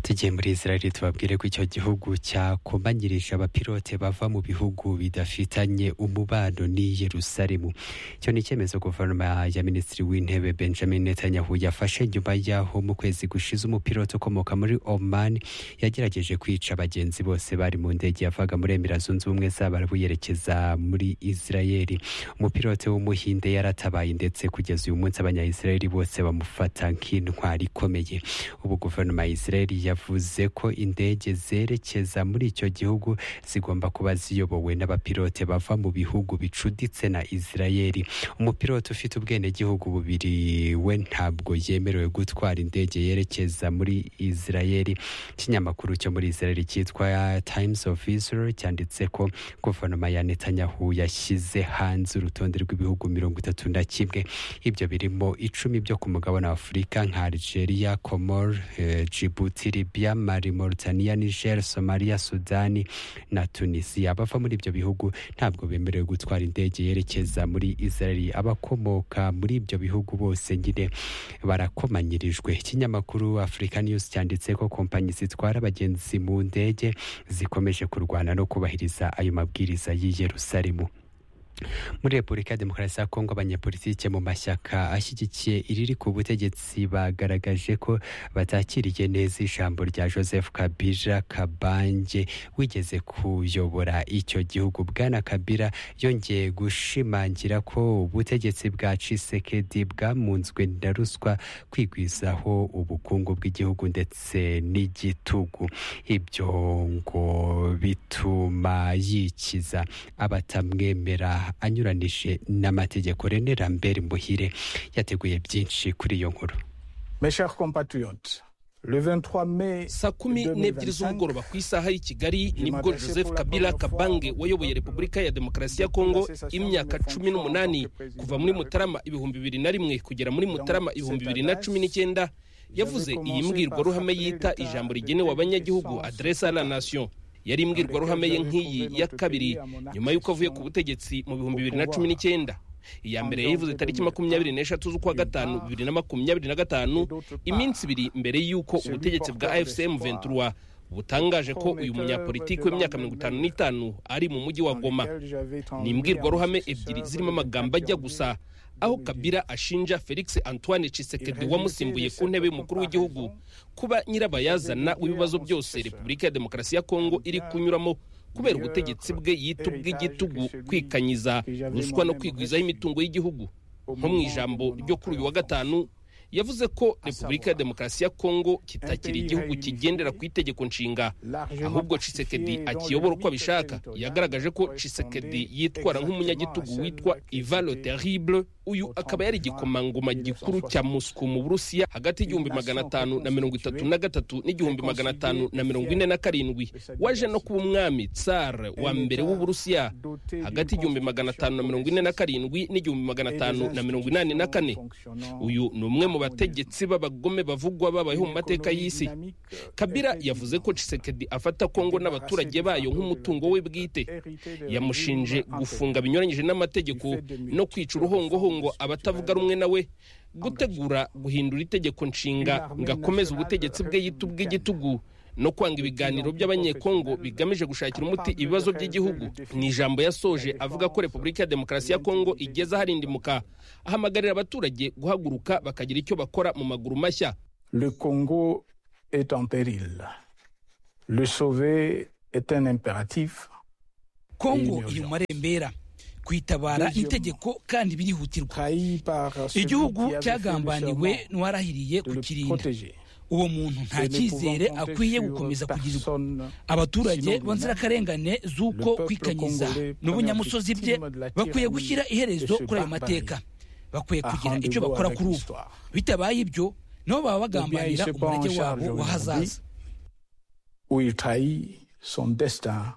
tugiye muri israel tubabwire ko icyo gihugu cyakomanyirije abapilote bava mu bihugu bidafitanye umubano n'i yerusalemu icyo ni icyemezo guverinoma ya minisitiri w'intebe benjamin netanyahu yafashe nyuma y'aho mu kwezi gushize umupilote ukomoka muri oman yagerageje kwica abagenzi bose bari mu ndege yavaga muri emira zunze ubumwe z'abarabu yerekeza muri israel umupilote w'umuhinde yaratabaye ndetse kugeza uyu munsi abanyayisiraheli bose bamufata nk'intwari ikomeye ubu guverinoma ya israel yavuze ko indege zerekeza muri icyo gihugu zigomba kuba ziyobowe n'abapilote bava mu bihugu bicuditse na israel umupilote ufite ubwenegihugu bubiri we ntabwo yemerewe gutwara indege yerekeza muri israel ikinyamakuru cyo muri israel cyitwa times of israel cyanditse ko guverinoma ya netanyahu yashyize hanze urutonde rw'ibihugu mirongo itatu na kimwe ibyo birimo icumi byo ku mugabane wa afurika nka algeria comor eh, Djibouti, Libya, Mali, Mauritania, Niger, Somalia, Sudani na Tunisia. Abava muri ibyo bihugu ntabwo bemerewe gutwara indege yerekeza muri Israel. Abakomoka muri ibyo bihugu bose nyine barakomanyirijwe. Ikinyamakuru Africa News cyanditse ko kompanyi zitwara abagenzi mu ndege zikomeje kurwana no kubahiriza ayo mabwiriza y'i Yerusalemu. muri repubulika ya demokarasi ya kongo abanyepolitike mu mashyaka ashyigikiye iriri ku butegetsi bagaragaje ko batakiriye neza ijambo rya joseph kabira kabange wigeze kuyobora icyo gihugu bwana kabira yongeye gushimangira ko ubutegetsi bwa cisekedi bwamunzwe na ruswa kwigwizaho ubukungu bw'igihugu ndetse n'igitugu ibyo ngo bituma yikiza abatamwemera anyuranije n'amategeko rene rambert muhire yateguye byinshi kuri iyo nkuru Mes chers compatriotes, le 23 mai saa kumi n'ebyiri 2025, z'umugoroba ku isaha y'i kigali nibwo joseph kabila kabange wayoboye repubulika ya demokarasi ya kongo imyaka cumi n'umunani kuva muri mutarama ibihumbi bibiri na rimwe kugera muri mutarama ibihumbi bibiri na cumi n'icyenda yavuze iyi mbwirwaruhame yita ijambo rigenewe abanyagihugu adresa la nation yari imbwirwaruhame ye nk'iyi ya kabiri nyuma y'uko avuye ku butegetsi mu bihumbi bibiri na cumi n'icyenda iya mbere yayivuze tariki makumyabiri n'eshatu z'ukwa gatanu bibiri na makumyabiri na gatanu iminsi ibiri mbere y'uko ubutegetsi bwa fcm ventura butangaje ko uyu munyapolitiki w'imyaka mirongo itanu n'itanu ari mu mujyi wa goma ni imbwirwaruhame ebyiri zirimo amagambo ajya gusa aho kabila ashinja felix antoine cisekedi wamusimbuye ku ntebe y'umukuru w'igihugu kuba nyirabayazana w'ibibazo byose repubulika ya demokarasi ya kongo iri kunyuramo kubera ubutegetsi bwe yita ubw'igitugu kwikanyiza ruswa no kwigwizaho imitungo y'igihugu nko mu ijambo ryo kuri uyu wa gatanu yavuze ko repubulika ya demokarasi ya kongo kitakiri igihugu kigendera ku itegeko nshinga ahubwo cisekedi akiyobora uko abishaka yagaragaje ko cisekedi yitwara nk'umunyagitugu witwa ivalo terrible uyu akaba yari igikomangoma gikuru cya mosco mu burusiya hagati y'igihumbi magana atanu na mirongo itatu na gatatu n'igihumbi magana atanu na mirongo ine na karindwi waje no kuba umwami tsar wa mbere w'uburusiya hagati y'igihumbi magana atanu na mirongo ine na karindwi n'igihumbi magana atanu na mirongo inani na kane uyu ni umwe mu bategetsi b'abagome bavugwa babayeho mu mateka y'isi kabira yavuze ko cisekedi afata kongo n'abaturage bayo nk'umutungo we bwite yamushinje gufunga binyuranyije n'amategeko no kwica uruhongohongo abatavuga rumwe nawe gutegura guhindura itegeko nshinga ngo akomeze ubutegetsi bwe yita ubw'igitugu no kwanga ibiganiro by'abanyekongo bigamije gushakira umuti ibibazo by'igihugu ni ijambo yasoje avuga ko repubulika ya demokarasi ya kongo igeze aharindimuka ahamagarira abaturage guhaguruka bakagira icyo bakora mu maguru mashya Le Congo est en péril. Le sauver est un impératif. kongo iri mu marembera kwitabara itegeko kandi birihutirwa igihugu cyagambaniwe n'uwarahiriye kukirinda uwo muntu nta cyizere akwiye gukomeza kugirirwa abaturage b'inzirakarengane z'uko kwikanyiza n'ubunyamusozi bye bakwiye gushyira iherezo kuri ayo mateka bakwiye kugira icyo bakora kuri ubu bitabaye ibyo nabo baba bagambanira umurage wabo wa hazaza où il trahit son destin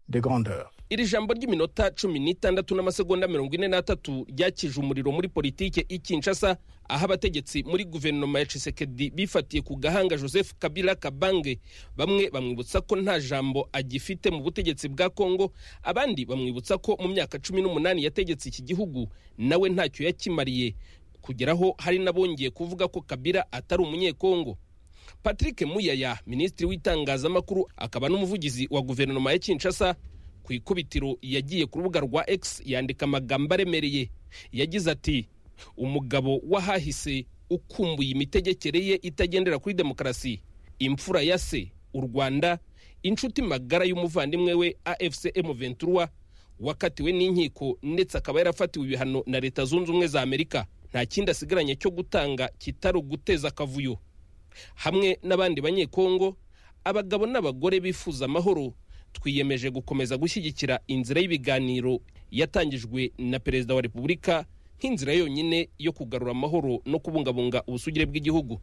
de grandeur. iri jambo ry'iminota cumi n'itandatu n'amasegonda mirongo ine n'atatu ryakije umuriro muri politike ikinshasa aho abategetsi muri guverinoma ya cisekedi bifatiye ku gahanga joseph kabila kabange bamwe bamwibutsa ko nta jambo agifite mu butegetsi bwa kongo abandi bamwibutsa ko mu myaka cumi n'umunani yategetse iki gihugu nawe ntacyo yakimariye kugeraho hari n'abongeye kuvuga ko kabila atari umunyekongo patrick muyaya minisitiri w'itangazamakuru akaba n'umuvugizi wa guverinoma ya kinshasa ku ikubitiro yagiye ku rubuga rwa x yandika amagambo aremereye yagize ati umugabo w'ahahise ukumbuye imitegekere ye itagendera kuri demokarasi imfura ya se u rwanda inshuti magara y'umuvandimwe we afc m23 wakatiwe n'inkiko ndetse akaba yarafatiwe ibihano na leta zunze ubumwe za amerika nta kindi asigaranye cyo gutanga kitari uguteza akavuyo hamwe n'abandi banyekongo abagabo n'abagore bifuza amahoro twiyemeje gukomeza gushyigikira inzira y'ibiganiro yatangijwe na perezida wa repubulika nk'inzira yonyine yo kugarura amahoro no kubungabunga ubusugire bw'igihugu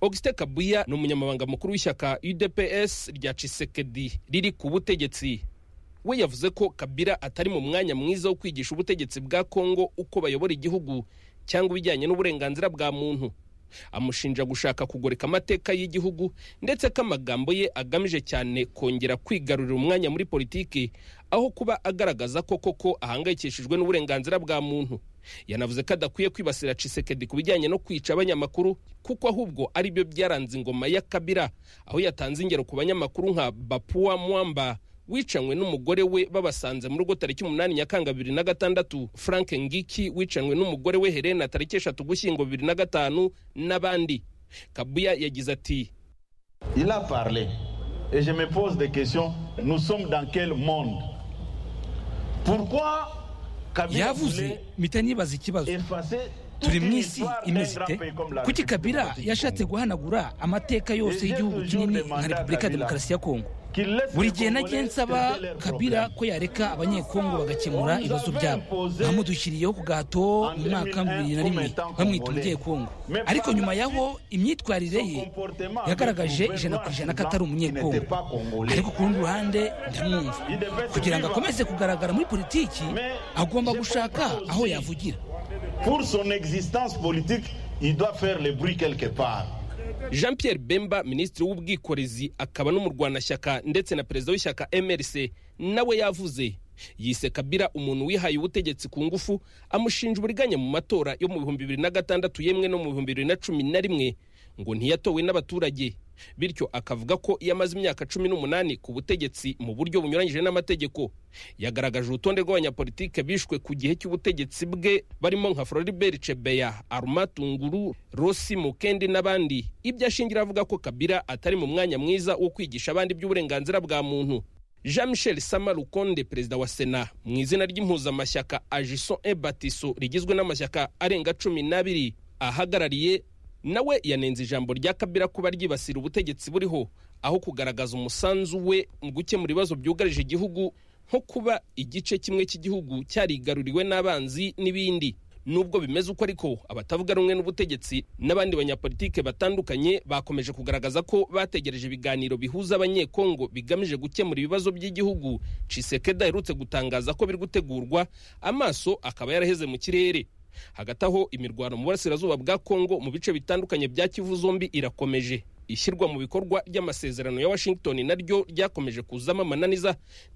ogisite kabuya ni umunyamabanga mukuru w'ishyaka udps rya cisekedi riri ku butegetsi we yavuze ko kabira atari mu mwanya mwiza wo kwigisha ubutegetsi bwa kongo uko bayobora igihugu cyangwa ibijyanye n'uburenganzira bwa muntu amushinja gushaka kugoreka amateka y'igihugu ndetse ko amagambo ye agamije cyane kongera kwigarurira umwanya muri politiki aho kuba agaragaza ko koko ahangayikishijwe n'uburenganzira bwa muntu yanavuze ko adakwiye kwibasira cisekedi ku bijyanye no kwica abanyamakuru kuko ahubwo ari byo byaranze ingoma ya kabira aho yatanze ingero ku banyamakuru nka bapuwa mwamba wicanywe n'umugore we babasanze mu rugo tariki umunani nyakanga bibiri na gatandatu frank ngiki wicanywe n'umugore we helena tariki eshatu gushyingo bibiri na gatanu n'abandi kabuya yagize ati il a parlé et je me pose des questions nous sommes dans quel monde pourquoi yavuze mpita nibaza ikibazo turi mu isi imeze ite kuki kabira yashatse guhanagura amateka yose y'igihugu kinini nka repubulika ya demokarasi ya kongo buri gihe nagiye nsaba kabira ko yareka abanyekongo bagakemura ibibazo byabo bamudushyiriyeho ku gato mu mwaka bibiri na rimwe bamwita umunyekongo ariko nyuma yaho imyitwarire ye yagaragaje ijana ku ijana ko atari umunyekongo ariko ku rundi ruhande ndamwumva kugira ngo akomeze kugaragara muri politiki agomba gushaka aho yavugira pour son existence politique, il doit faire le bruit quelque part. jean pierre bemba minisitiri w'ubwikorezi akaba n'umurwanashyaka ndetse na perezida w'ishyaka mrc nawe yavuze yise kabira umuntu wihaye ubutegetsi ku ngufu amushinja uburiganya mu matora yo mu bihumbi bibiri na gatandatu yemwe no mu bihumbi bibiri na cumi na rimwe ngo ntiyatowe n'abaturage bityo akavuga ko iyo amaze imyaka cumi n'umunani ku butegetsi mu buryo bunyuranyije n'amategeko yagaragaje urutonde rw'abanyapolitike bishwe ku gihe cy'ubutegetsi bwe barimo nka floribert cebeya aruma tunguru rosi mukendi n'abandi ibyo ashingira avuga ko kabira atari mu mwanya mwiza wo kwigisha abandi iby'uburenganzira bwa muntu jean michel sama rukonde perezida wa sena mu izina ry'impuzamashyaka ajiso ebatiso rigizwe n'amashyaka arenga cumi n'abiri ahagarariye nawe yanenze ijambo rya kabira kuba ryibasira ubutegetsi buriho aho kugaragaza umusanzu we mu gukemura ibibazo byugarije igihugu nko kuba igice kimwe cy'igihugu cyarigaruriwe n'abanzi n'ibindi nubwo bimeze uko ariko abatavuga rumwe n'ubutegetsi n'abandi banyapolitike batandukanye bakomeje kugaragaza ko bategereje ibiganiro bihuza abanyekongo bigamije gukemura ibibazo by'igihugu cisekeda aherutse gutangaza ko biri gutegurwa amaso akaba yaraheze mu kirere hagati aho imirwano mu burasirazuba bwa kongo mu bice bitandukanye bya kivu zombi irakomeje ishyirwa mu bikorwa ry'amasezerano ya washington naryo ryakomeje kuzamo amananiza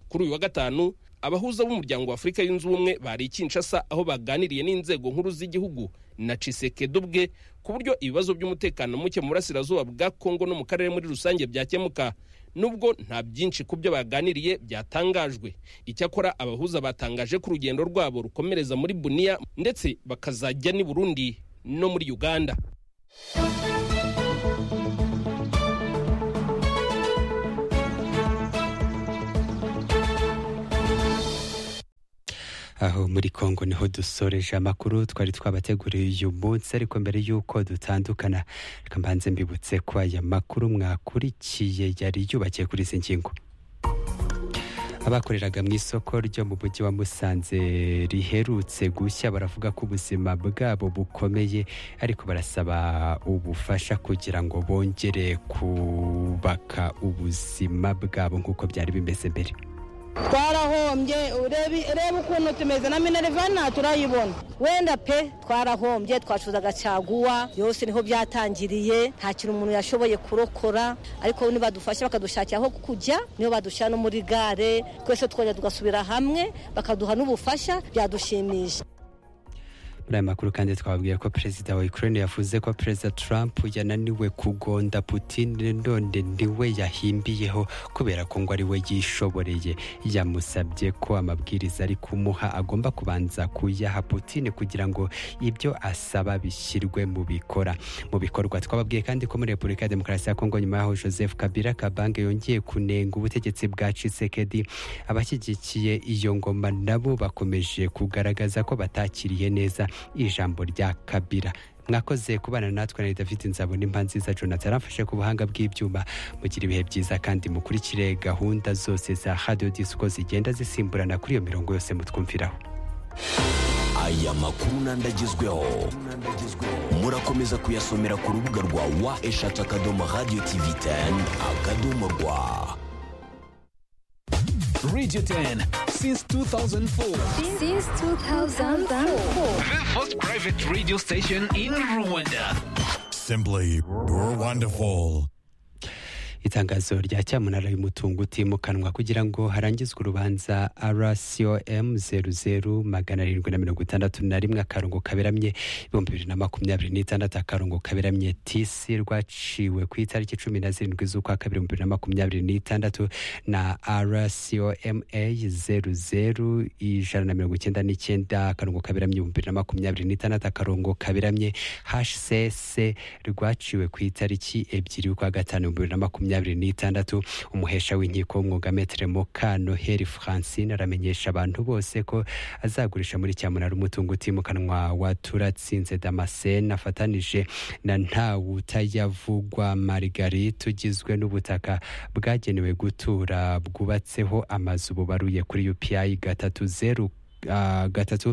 kuri uyu wa gatanu abahuza b'umuryango wa afurika yunze ubumwe bari i kinshasa aho baganiriye n'inzego nkuru z'igihugu na cisekedo ubwe ku buryo ibibazo by'umutekano muke mu burasirazuba bwa kongo no mu karere muri rusange byakemuka nubwo nta byinshi ku byo baganiriye byatangajwe icyakora abahuza batangaje ko urugendo rwabo rukomereza muri buniya ndetse bakazajya n'i burundi no muri uganda aho muri kongo niho dusoreje amakuru twari twabateguriye uyu munsi ariko mbere y'uko dutandukana reka mbanze mbibutse ko aya makuru mwakurikiye yari yubakiye kuri izi ngingo abakoreraga mu isoko ryo mu mujyi wa musanze riherutse gushya baravuga ko ubuzima bwabo bukomeye ariko barasaba ubufasha kugira ngo bongere kubaka ubuzima bwabo nk'uko byari bimeze mbere twarahombye ureba ukuntu tumeze na minerivana turayibona wenda pe twarahombye twacuzaga caguwa yose niho byatangiriye nta kintu umuntu yashoboye kurokora ariko nibadufasha bakadushakira aho kujya niho badushyira no muri gare twese twongera tugasubira hamwe bakaduha n'ubufasha byadushimisha muri aya makuru kandi twababwiye ko perezida wa ukraine yavuze ko perezida trump yananiwe kugonda putin none niwe yahimbiyeho kubera ko ngo ari we yishoboreye yamusabye ko amabwiriza ari kumuha agomba kubanza kuyaha putin kugira ngo ibyo asaba bishyirwe mu bikora mu bikorwa twababwiye kandi ko muri repubulika ya demokarasi ya kongo nyuma yaho joseph kabila kabange yongeye kunenga ubutegetsi bwa cisekedi abashyigikiye iyo ngoma nabo bakomeje kugaragaza ko batakiriye neza ijambo rya kabira mwakoze kubana natwe na david nzabona impa nziza jonathan arafashe ku buhanga bw'ibyuma mugira ibihe byiza kandi mukurikire gahunda zose za hadiyo disiko zigenda zisimburana kuri iyo mirongo yose mutwumviraho aya makuru n'andi agezweho murakomeza kuyasomera ku rubuga rwa wa eshatu akadomo radiyo tivi teni akadomo rwa Radio 10 since 2004. Since 2004. The first private radio station in Rwanda. Simply, you're wonderful. itangazo rya cyamunara y'umutungo utimukanwa kugira ngo harangizwe urubanza rcom zeru zeru magana arindwi na mirongo itandatu na rimwe akarongo kaberamye ibihumbi bibiri na makumyabiri n'itandatu akarongo kaberamye tisi rwaciwe ku itariki cumi na zirindwi z'ukwa kabiri ibihumbi bibiri na makumyabiri n'itandatu na rcoma zeru zeru ijana na mirongo icyenda n'icyenda akarongo kaberamye ibihumbi bibiri na makumyabiri n'itandatu akarongo kaberamye hcc rwaciwe ku itariki ebyiri y'ukwa gatanu ibihumbi bibiri na makumyabiri makumyabiri n'itandatu umuhesha w'inkiko w'umwugametere mukanoheri francine aramenyesha abantu bose ko azagurisha muri cyamunara umutungo utimukanwa wa turatsinze damascene afatanije na ntawutayavugwa margarite ugizwe n'ubutaka bwagenewe gutura bwubatseho amazu bubaruye kuri upi gatatu zeru Uh, gatatu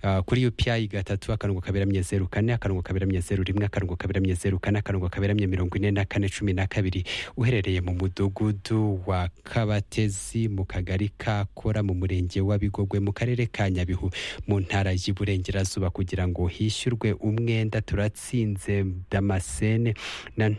uh, kuri UPI gatatu akarongo kaberamye zeru kane akarongo kaberamye zeru rimwe akarongo kaberamye zeru kane akarongo kaberamye mirongo ine na kane cumi na kabiri uherereye mu mudugudu wa Kabatezi mu kagari ka Kora mu murenge wa Bigogwe mu karere ka Nyabihu mu ntara y'Iburengerazuba kugira ngo hishyurwe umwenda turatsinze Damascene na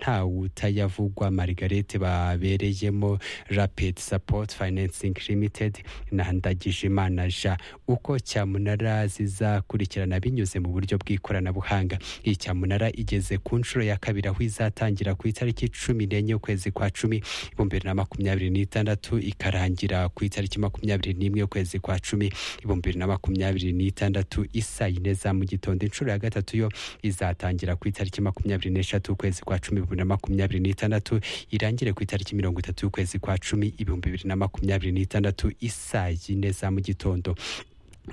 ntawutayavugwa Margarete babereyemo Rapid Support Financing Limited na Ndagijimana Jean uko cyamunara zizakurikirana binyuze mu buryo bw'ikoranabuhanga iyi cyamunara igeze ku nshuro ya kabiri aho izatangira ku itariki cumi n'enye ukwezi kwa cumi ibihumbi bibiri na makumyabiri n'itandatu ikarangira ku itariki makumyabiri n'imwe ukwezi kwa cumi ibihumbi bibiri na makumyabiri n'itandatu isa yine za mu gitondo inshuro ya gatatu yo izatangira ku itariki makumyabiri n'eshatu ukwezi kwa cumi bibiri na makumyabiri n'itandatu irangire ku itariki mirongo itatu y'ukwezi kwa cumi ibihumbi bibiri na makumyabiri n'itandatu isa yine za mu gitondo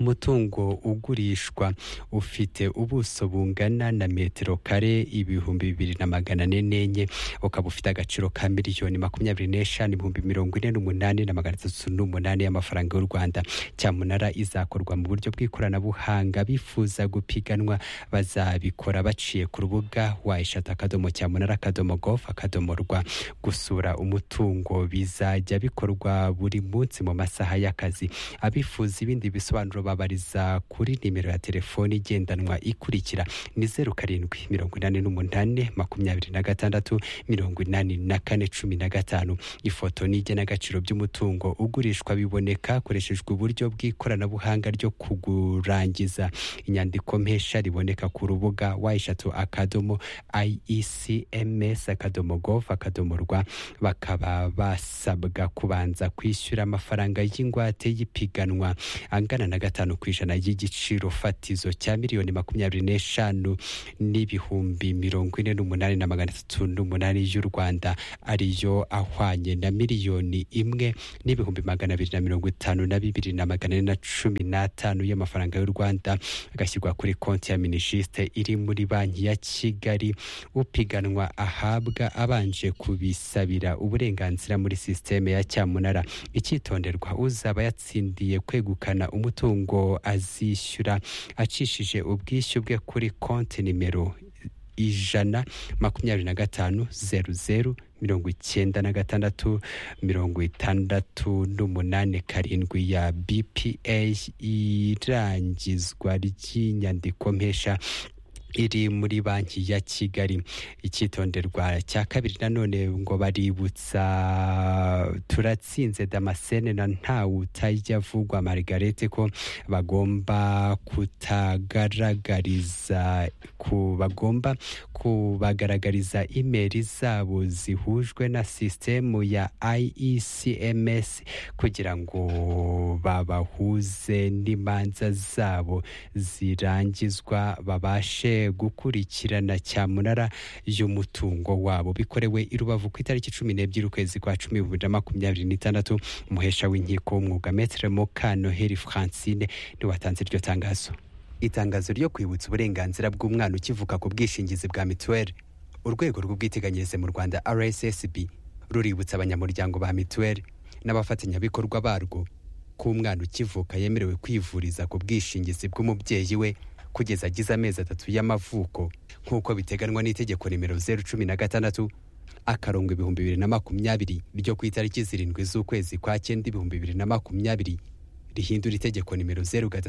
umutungo ugurishwa ufite ubuso bungana na metero kare ibihumbi bibiri na magana ane n'enye ukaba ufite agaciro ka miliyoni makumyabiri n'eshanu ibihumbi mirongo ine n'umunani na magana atatu n'umunani y'amafaranga y'u rwanda cyamunara izakorwa mu buryo bw'ikoranabuhanga bifuza gupiganwa bazabikora baciye ku rubuga wayishata akadomo cyamunara akadomo gofu akadomo rwa gusura umutungo bizajya bikorwa buri munsi mu masaha y'akazi abifuza ibindi bisobanuro babariza kuri nimero ya telefoni igendanwa ikurikira ni zeru karindwi mirongo inani n'umunani makumyabiri na gatandatu mirongo inani na kane cumi na gatanu ifoto n'igenagaciro by'umutungo ugurishwa biboneka hakoreshejwe uburyo bw'ikoranabuhanga ryo kugurangiza inyandiko mpesha riboneka ku rubuga wayishatu akadomo iecms akadomo govu akadomo rwa bakaba basabwa kubanza kwishyura amafaranga y'ingwate y'ipiganwa angana na gatanu ku ijana y'igiciro fatizo cya miliyoni makumyabiri n'eshanu n'ibihumbi mirongo ine n'umunani na magana atatu n'umunani y'u rwanda ariyo ahwanye na miliyoni imwe n'ibihumbi magana abiri na mirongo itanu na bibiri na magana ane na cumi n'atanu y'amafaranga y'u rwanda agashyirwa kuri konti ya minijisite iri muri banki ya kigali upiganwa ahabwa abanje kubisabira uburenganzira muri sisiteme ya cyamunara icyitonderwa uzaba yatsindiye kwegukana umutungo umutungo azishyura acishije ubwishyu bwe kuri konti nimero ijana makumyabiri na gatanu zeru zeru mirongo icyenda na gatandatu mirongo itandatu n'umunani karindwi ya bpa irangizwa ry'inyandiko mpesha iri muri banki ya kigali icyitonderwa cya kabiri nanone ngo baributsa turatsinze damascene na ntawe utajya avugwa margarete ko bagomba kutagaragariza ku bagomba kubagaragariza imeri zabo zihujwe na sisitemu ya iecms kugira ngo babahuze n'imanza zabo zirangizwa babashe gukurikirana cyamunara y'umutungo wabo bikorewe i rubavu ku itariki cumi n'ebyiri ukwezi kwa cumi bibiri na makumyabiri n'itandatu umuhesha w'inkiko w'umwuga metere mukanoheri francine niwe watanze iryo tangazo itangazo ryo kwibutsa uburenganzira bw'umwana ukivuka ku bwishingizi bwa mituweli urwego rw'ubwiteganyirize mu rwanda rssb ruributsa abanyamuryango ba mituweli n'abafatanyabikorwa barwo ko umwana ukivuka yemerewe kwivuriza ku bwishingizi bw'umubyeyi we kugeza agize amezi atatu y'amavuko nk'uko biteganwa n'itegeko nimero zeru cumi na gatandatu akarongo ibihumbi bibiri na makumyabiri ryo ku itariki zirindwi z'ukwezi kwa cyenda ibihumbi bibiri na makumyabiri rihindura itegeko nimero zeru gatatu